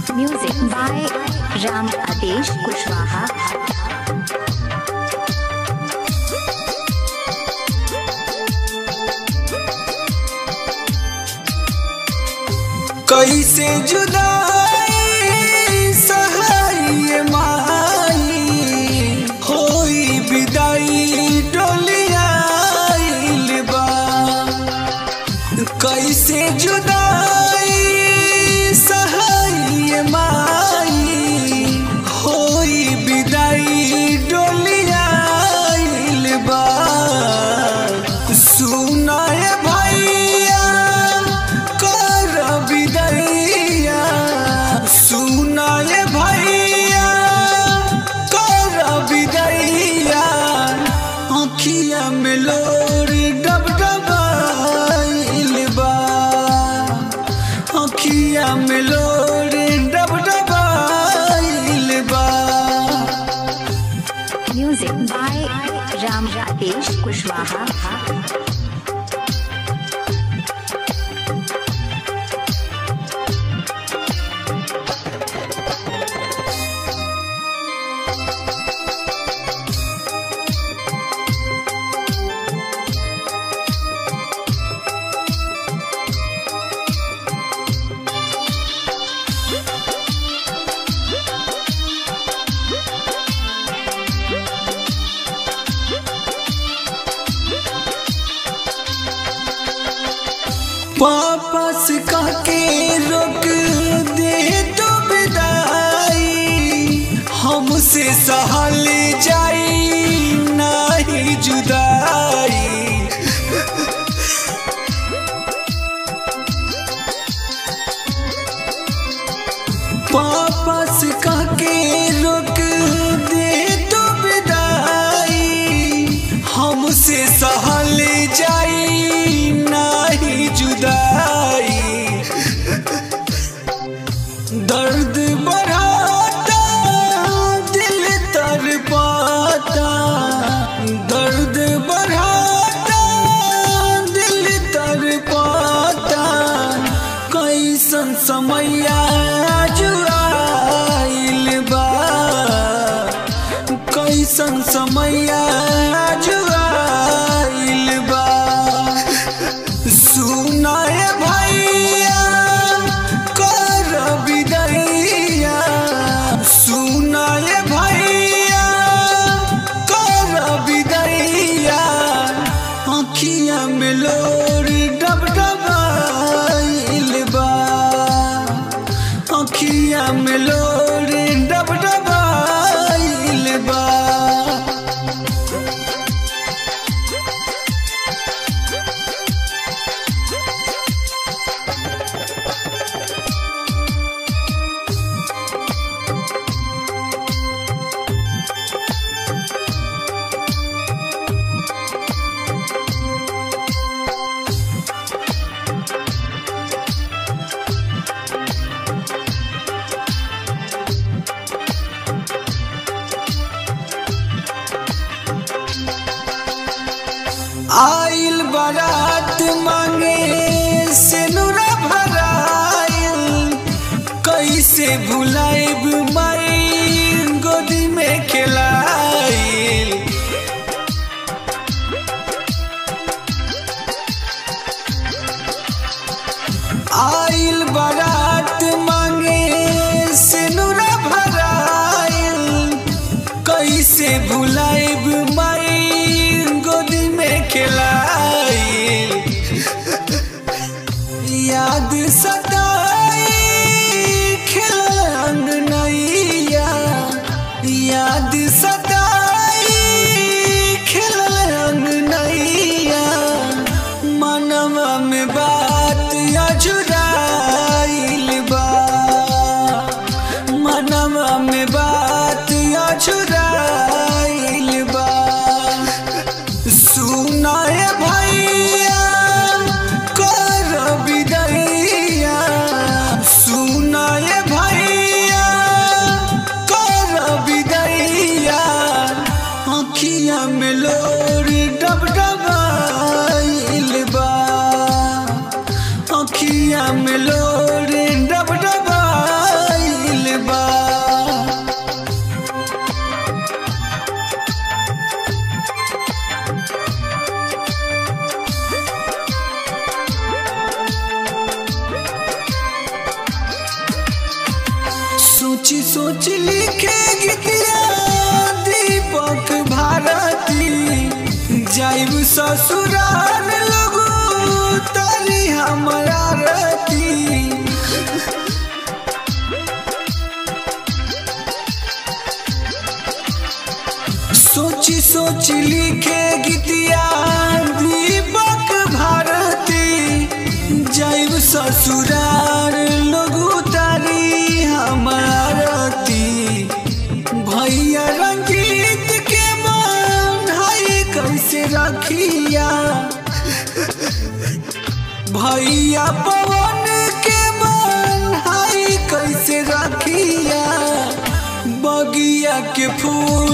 Music by Ram Adesh Kushwaha. कैसे जुदाई सहाय माई होई विदाई डोलियाइल बा कैसे जुदाई सहाय माई होई विदाई डोलियाइल बा सुनाय भैया कर विदैया सुनाय भैया कर विदैया आँखिया में लोरी डब डबाइल बा आँखिया में लोरी डब डबाइल बा Music by Ram Adesh Kushwaha. वापस काके रोक दे तो विदाई हमसे सहल जाई नहीं जुदाई वापस काके रोक दे तो विदाई हमसे सहल जाई नहीं जुदाई दर्द बढ़ाता दिल तर पाता दर्द बढ़ाता दिल तर पाता कैसन समैया जुआइल बा कैसन समैया जुआइल बा सुनाय भैया कर विदैया सुनाय भैया कर विदैया आँखिया में लोरी डब डबाइल बा आँखिया में लोरी डब डबाइल बा आइल बारात मांगे सिनुरा भराइल कैसे भुलाइब माई गोदी में खिलाइल आइल बारात मांगे सिनुरा भराइल कैसे भुलाइब माई गोदी में खिलाइल याद सताई खिल अंगनैया याद सताई सोची सोच लिखे गीतिया दीपक भारती जाइब ससुराल लगू तारी हमारा रती सोची सोच लिखे गीतिया दीपक भारती जैव ससुरार लोगू तारी हमारती भैया रंगीत के मन है कैसे रखिया भैया पवन के मन है कैसे रखिया बगिया के फूल